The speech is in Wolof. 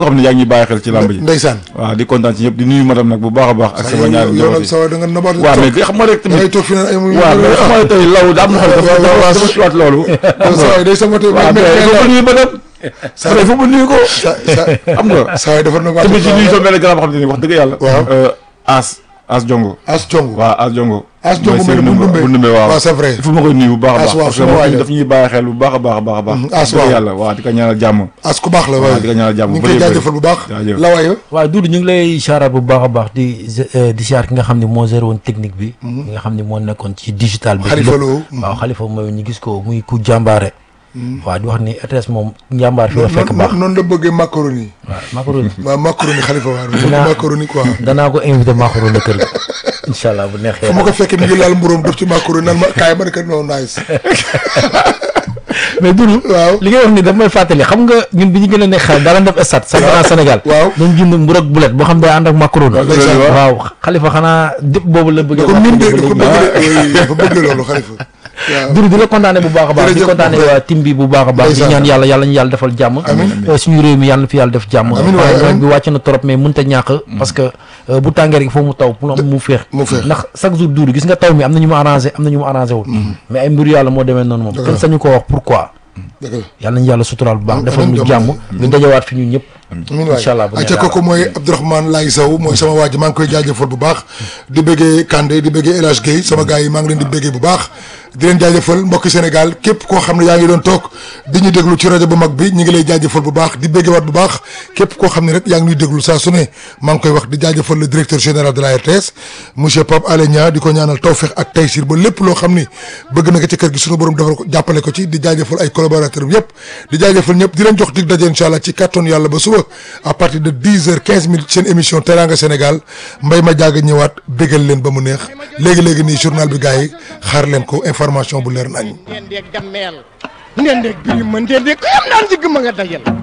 xam ne yaa ngi ñuy bàyyi xel ci làmb ji ndeysaan waaw di kontaan ci ñëpp di nuyu madame nag bu baax a baax ak sama ñaari yow njaboot nag yi sa da nga nabaat waaw mais xam nga rek da ngay tamit toog fi naan ay mu waaw mais xam nga tey law daa am na xam dafa waaw, waaw, dafa siwaat loolu xam sa nga waay day saboté waaw mais il faut que nuyu madame Sa- il faut que nuyu ko sa sa xam nga sa waay defar na tamit ci nuyu sama benn grand boo xam ne wax dëgg yàlla Waaw. Euh, as as jongo as cong waaw as jongo As Jongo mooy mel ni bu Seydou Ndumbe. bu Ndumbe waaw waaw, c'est vrai. il faut ma koy nuyu bu baax a As baax waaw, parce que suma waay moom la. daf ñuy bàyyi xel bu baax a baax a baax a baax Mhm, As dëgg waaw. yàlla waaw di ko ñaanal jàmm as ku baax la waaw, waay di ko ñaanal jàmm ñu ngi bu koy bëree jaajëfal bu baax jaajëf. la waaye waaw Doudou ñu ngi lay siyaaraat bu baax a baax di eh, di siyaar ki nga xam ne moo géré woon technique bi ki nga xam ne moo nekkoon ci digital bi Xalifa lépp. Lo. waaw xalifa mooy ñu gis ko muy ku jàmbaare waaw di wax ni RTS moom njàmbaar fi la fekk baax noonu la bëggee macaroni waaw macaroni waaw macaroni xalifa waaw bëgg Dinaa- macaroni quoi danaa ko invité macaroni kër ga incha allah bu neexee fu ma ko fekkee mi ngi laal mburóom def ci macaroni naan ma kaay ma ne ko non nice mais Doudou waaw li ngay wax ni daf may fàttali xam nga ñun bi ñu gën a nekk xale daan def stade championnat Sénégal waaw. dañ jënd mburu ak bulet boo xam ne day ànd ak macaroni ndeysaan. waaw xalifa xanaa dëpp boobu la bëggee ko min de macaroni da ba ko léegi. bëgg de dafa bëgg loolu xalifa waaw Doudou di la kontaane bu baax a baax di Jërëjëf kontaane Mbaye. waa tim bi bu baax a baax di Ndeysaan. ñaan yàlla yàlla ñu yàlla defal jàmm Euh, suñu réew mi yàlla na fi yàlla def jàmm Amiin waay, nawet amiin. bi wàcc na trop mais mënut a ñàkk parce que euh, bu tàngee rek foo mu taw pour mu féex mu féex. ndax chaque jour Doudou gis nga taw mi am na ñu mu arrangé am na ñu mu arrangé wul mais ay mbiru yàlla moo demee noonu moom Dëgg kenn la. sañu ko wax pourquoi dëgg la yàlla nañu yàlla suturaal bu baax Amiin, defal amiin, ñu jàmm. jàmm ñu dajawaat fi ñun ñëpp amiin waay incha allah bu acca neexee kooku mooy Abdourahmane Laye Sow mooy sama waa ji maa ngi koy jaajëfal bu baax di bëggee Kandé di bëggee El Hadj Guèye sama gars yi maa ngi leen di bëggee bu baax di leen jaajëfal mbokki Sénégal képp koo xam ne yaa ngi doon toog di ñu déglu ci rajo bu mag bi ñu ngi lay jaajëfal bu baax di bëggewaat bu baax képp koo xam ne rek yaa ngi ñuy déglu saa su ne maa ngi koy wax di jaajëfal le directeur général de la RTS monsieur Pape Alé Niang di ko ñaanal tawfeex ak taysir ba lépp loo xam ni bëgg na ko ci kër gi suñu borom defal ko jàppale ko ci di jaajëfal ay collaborateurs yëpp di jaajëfal ñëpp di leen jox dig daje incha allah ci kattan yàlla ba suba à partir de 10 heures 15 minutes seen émission Teranga Sénégal mbay ma jaaga ñëwaat bégal leen ba mu neex léegi-léegi nii journal bi gars yi xaar leen ko information bu leer nañ ndeen deeg dammeel ndeen deeg biri ma ndeen deeg ko yam naan ci gëmma nga dajal